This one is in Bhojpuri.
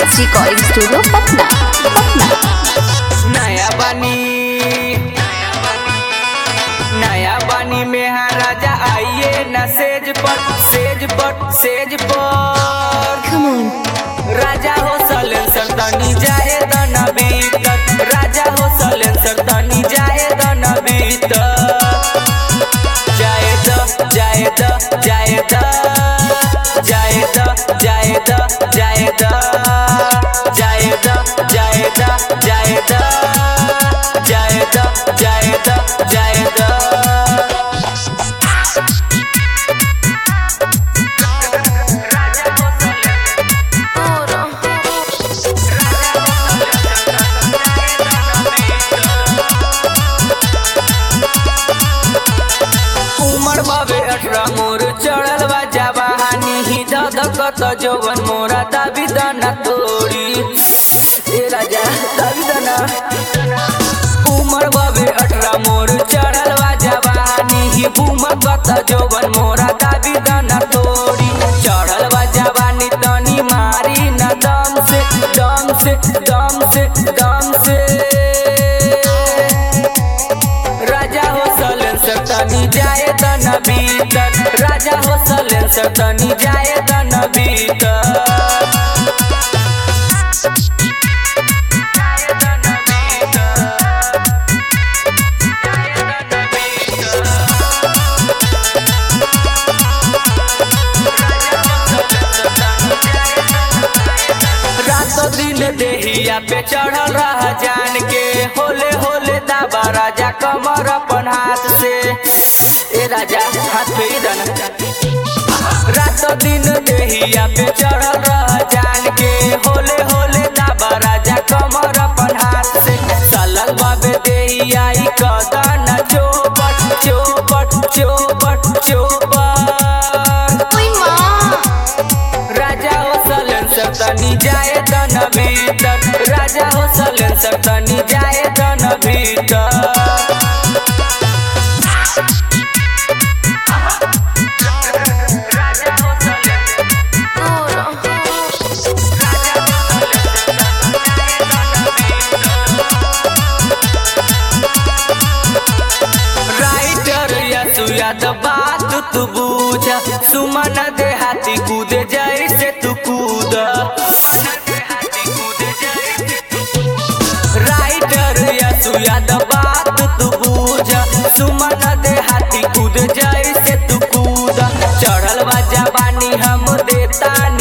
रिकॉर्डिंग स्टूडियो पटना पटना नया बनी नया बनी में हाँ राजा आइए न सेज पर सेज पर सेज पर राजा हो सलेंसर तनी जाए दन भीतर राजा हो सलेंसर तनी जाए दन भीतर जाए द जाए द जाए द जाए द जाए द जाए द जाए द जाए द जाए द जाए द जाए द जाए द उमर बाबे अठरा मोर चढ़ल बा जवानी ही ददकत जवन मोरा दाबी दाना तोड़ी ए राजा दाबी दाना उमर बाबे अठरा मोर चढ़ल बा जवानी ही बूमर कत जवन मोरा दाबी दाना तोड़ी चढ़ल बा जवानी तनी मारी न दम से दम से दम से दम से राजा हो सलेंसर तनी जाए तन भीतर राजा हो सलेंसर तनी जाए तन भीतर रातो दिन देहिया पे चढ़ल रह जान के होले होले दाबा राजा कमर अपन हाथ से ए राजा हाथ पे ही दना रातो दिन देहिया पे चढ़ल रह जान के होले होले दाबा राजा कमर अपन हाथ से चलल बाबे देहिया ई कदन चोपट चोपट चोपट चोपट राजा हो सलेंसर तनी जाए तन भीतर राजा हो सलेंसर तनी जाए तन भीतर राइटर या सुयाद बात तू बूझ सुमन देहाती कूदे जैसे तू कूद राइटर या सुयाद बात तू बूझ सुमन देहाती कूद जैसे तू कूद चढ़ल बा जवानी हम देता